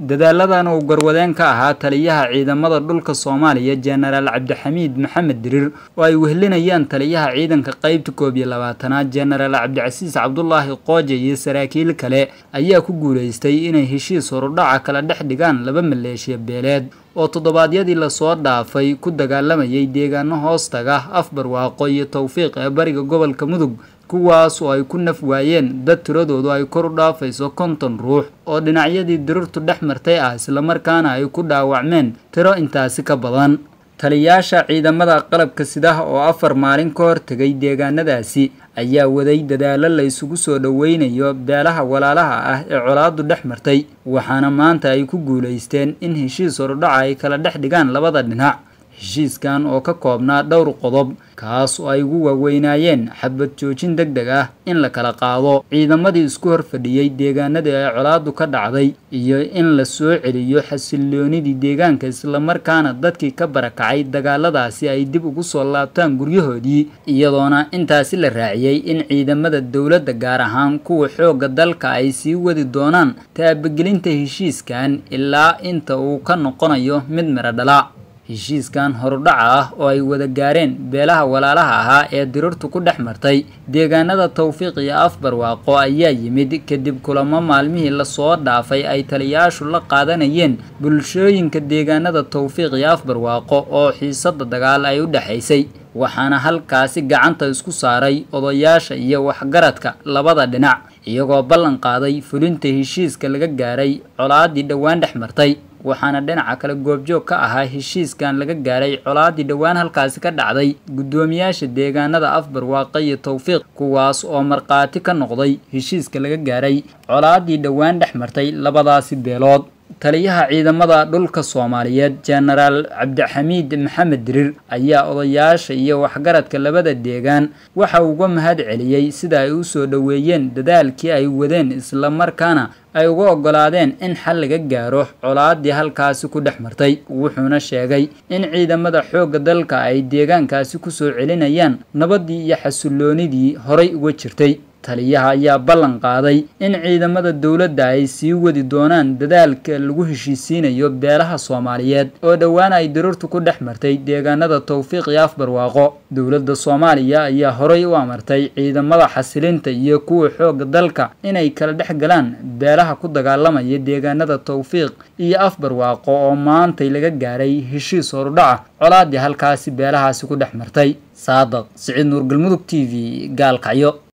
dadaaladan uu garwadeen ka ahaa taliyaha ciidamada dhulka soomaaliya jenaraal cabdixamiid maxamed dirir oo ay wehlinayaan taliyaha ciidanka qeybta koob iyo labaatanaad jenaraal cabdicasiis cabdulaahi qooje iyo saraakiil kale ayaa ku guulaystay inay heshiis horudhaca kala dhex dhigaan laba maleeshiya beeleed oo toddobaadyadii lasoo dhaafay ku dagaalamayay deegaano hoostaga afbarwaaqo iyo towfiiq ee bariga gobolka mudug kuwaas oo ay ku naf waayeen dad tiradoodu ay kor u dhaafayso konton ruux oo dhinacyadii dirirtu dhex martay ah islamarkaana ay ku dhaawacmeen tiro intaasi ka badan taliyaasha ciidamada qalabka sidaha oo afar maalin ka hor tegay deegaanadaasi ayaa waday dadaalo la isugu soo dhoweynayo beelaha walaalaha ah ee colaadu dhex martay waxaana maanta ay ku guulaysteen in heshiis horudhaca ay kala dhex dhigaan labada dhinac heshiiskan oo ka koobnaa dhowr qodob kaas oo ay ugu waaweynaayeen xabad joojin deg deg ah in la kala qaado ciidamadii isku horfadhiyey deegaanadii ay colaadu ka dhacday iyo in la soo celiyo xasiloonidii deegaanka islamarkaana dadkii ka barakacay dagaaladaasi ay dib ugu soo laabtaan guryahoodii iyadoona intaasi la raaciyey in ciidamada dowladda gaar ahaan kuwa xoogga dalka ay sii wadi doonaan taabagelinta heshiiskan ilaa inta uu ka noqonayo mid miro dhala heshiiskan horudhaca ah oo ay wada gaareen beelaha walaalaha ahaa ee dirirtu ku dhex martay deegaanada towfiiq iyo afbarwaaqo ayaa yimid kadib kulamo maalmihii lasoo dhaafay ay taliyayaashu la qaadanayeen bulshooyinka deegaanada towfiiq iyo afbarwaaqo oo xiisada dagaal ay u dhexaysay waxaana halkaasi gacanta isku saaray odayaasha iyo waxgaradka labada dhinac iyagoo ballan qaaday fulinta heshiiska laga gaaray colaadii dhowaan dhex martay waxaana dhinaca kale goobjoog ka ahaa heshiiskan laga gaaray colaadii dhowaan halkaasi ka dhacday guddoomiyaasha deegaanada afbarwaaqo iyo towfiiq kuwaas oo markhaati ka noqday heshiiska laga gaaray colaadii dhowaan dhex martay labadaasi beelood taliyaha ciidamada dhulka soomaaliyeed jenaraal cabdixamiid maxamed dirir ayaa odayaasha iyo waxgaradka labada deegaan waxa uga mahad celiyey sida ay u soo dhoweeyeen dadaalkii ay wadeen islamarkaana ay uga ogolaadeen in xal laga gaaro colaadii halkaasi ku dhex martay wuxuuna sheegay in ciidamada xoogga dalka ay deegaankaasi kusoo celinayaan nabadii iyo xasiloonidii horay uga jirtay taliyaha ayaa ballan qaaday in ciidamada dowladda ay sii wadi doonaan dadaalka lagu heshiisiinayo beelaha soomaaliyeed oo dhowaan ay dirirtu ku dhex martay deegaanada towfiiq iyo afbarwaaqo dowladda soomaaliya ayaa horay u amartay ciidamada xasilinta iyo kuwa xoogga dalka inay kala dhex galaan beelaha ku dagaalamaya deegaanada towfiiq iyo afbarwaaqo oo maantay laga gaaray heshiis horudhaca colaadii halkaasi beelahaasi ku dhex martay saadaq siciid nuur galmudug t v gaalkacyo